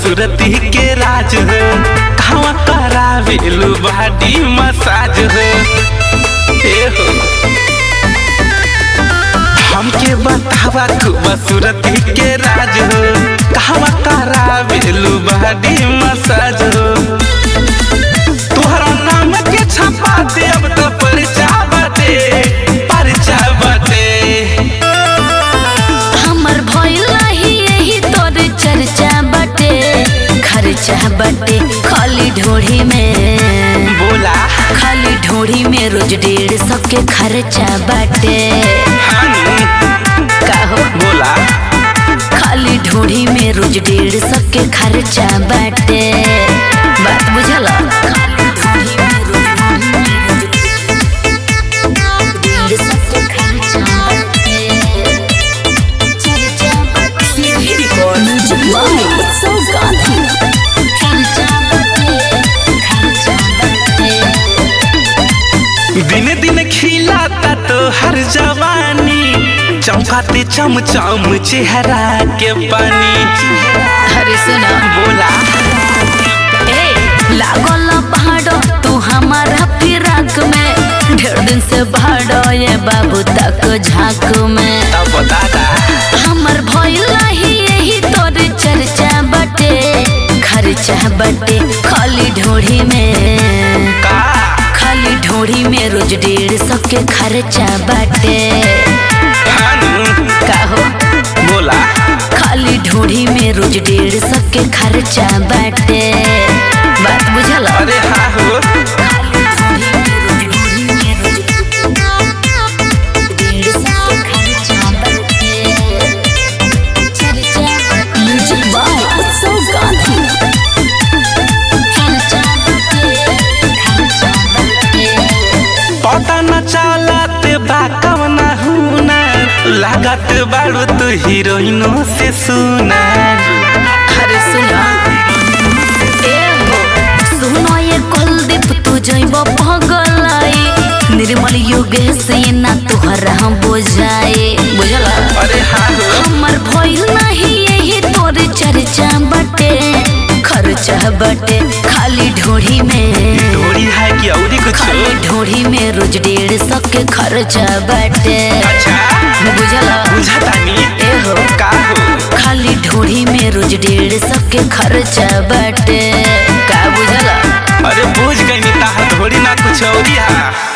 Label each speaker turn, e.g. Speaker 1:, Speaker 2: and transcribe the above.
Speaker 1: बसुरती के राज हो कहवा करावेलू बॉडी मसाज हो ए हो हमके बतावा तू बसुरती के राज हो कहवा करावेलू बॉडी मसाज हो तोहरा नाम के छपा दे अब तो परिचा बाटे परिचा बाटे
Speaker 2: हमर भइल रही यही तोर चर्चा बटे खर्चा बटे खाली ढोढ़ी में
Speaker 1: बोला
Speaker 2: खाली ढोढ़ी में रोज डेढ़ सौ के खर्चा बटे
Speaker 1: हानी
Speaker 2: काहो
Speaker 1: बोला
Speaker 2: खाली ढोढ़ी में रोज डेढ़ सौ के खर्चा बटे बात बुझल खाली ढोढ़ी में रोज डेढ़ सौ के खर्चा बटे चर्चा बटे म्यूजिक बाय उत्सव गांधी खर्चा बटे खर्चा बटे
Speaker 1: दिन दिन खिलाता तो हर जवानी चमकाते चमचम चेहरा के पानी
Speaker 2: अरे सुना
Speaker 1: बोला
Speaker 2: ए लागल पहाड़ो तू हमारा फिराक में ढेर दिन से भाड़ो ये बाबू तक झाक में
Speaker 1: तब दादा
Speaker 2: हमर भइल रही यही तोर चर्चा बटे खर्चा बटे खाली ढोढ़ी में
Speaker 1: का
Speaker 2: खाली ढोढ़ी में रोज डेढ़ सौ के खर्चा बटे
Speaker 1: हानी
Speaker 2: काहो
Speaker 1: बोला
Speaker 2: खाली ढोढ़ी में रोज डेढ़ सौ के खर्चा बटे बात बुझल
Speaker 1: अरे हाँ हो
Speaker 2: खाली ढोढ़ी में रोज ढोढ़ी में रोज डेढ़ सौ के खर्चा बटे चर्चा बटे म्यूजिक बाय उत्सव गांधी खर्चा बटे खर्चा बटे
Speaker 1: पता न चलत बा कवना हुना लागत बाड़ू तू हीरोइनो से सुना
Speaker 2: अरे सुना ए हो सुनो ये कुलदीप तू जइब पगलाई निर्मल योगेश ये ना तोहर हम बुझाए बुझला
Speaker 1: अरे हाँ हो
Speaker 2: हमर भइल नहीं यही तोर चर्चा बटे खर्चा बटे खाली ढोढ़ी में
Speaker 1: डोरी है कि औरी कुछ
Speaker 2: खाली ढोढ़ी में रोज डेढ़ सौ के खर्चा बटे
Speaker 1: अच्छा
Speaker 2: बुझला
Speaker 1: बुझातानी
Speaker 2: ए हो
Speaker 1: का हो
Speaker 2: खाली ढोढ़ी में रोज डेढ़ सौ के खर्चा बटे का बुझला
Speaker 1: अरे बुझ गई ताहा थोड़ी ना कुछ औरी हा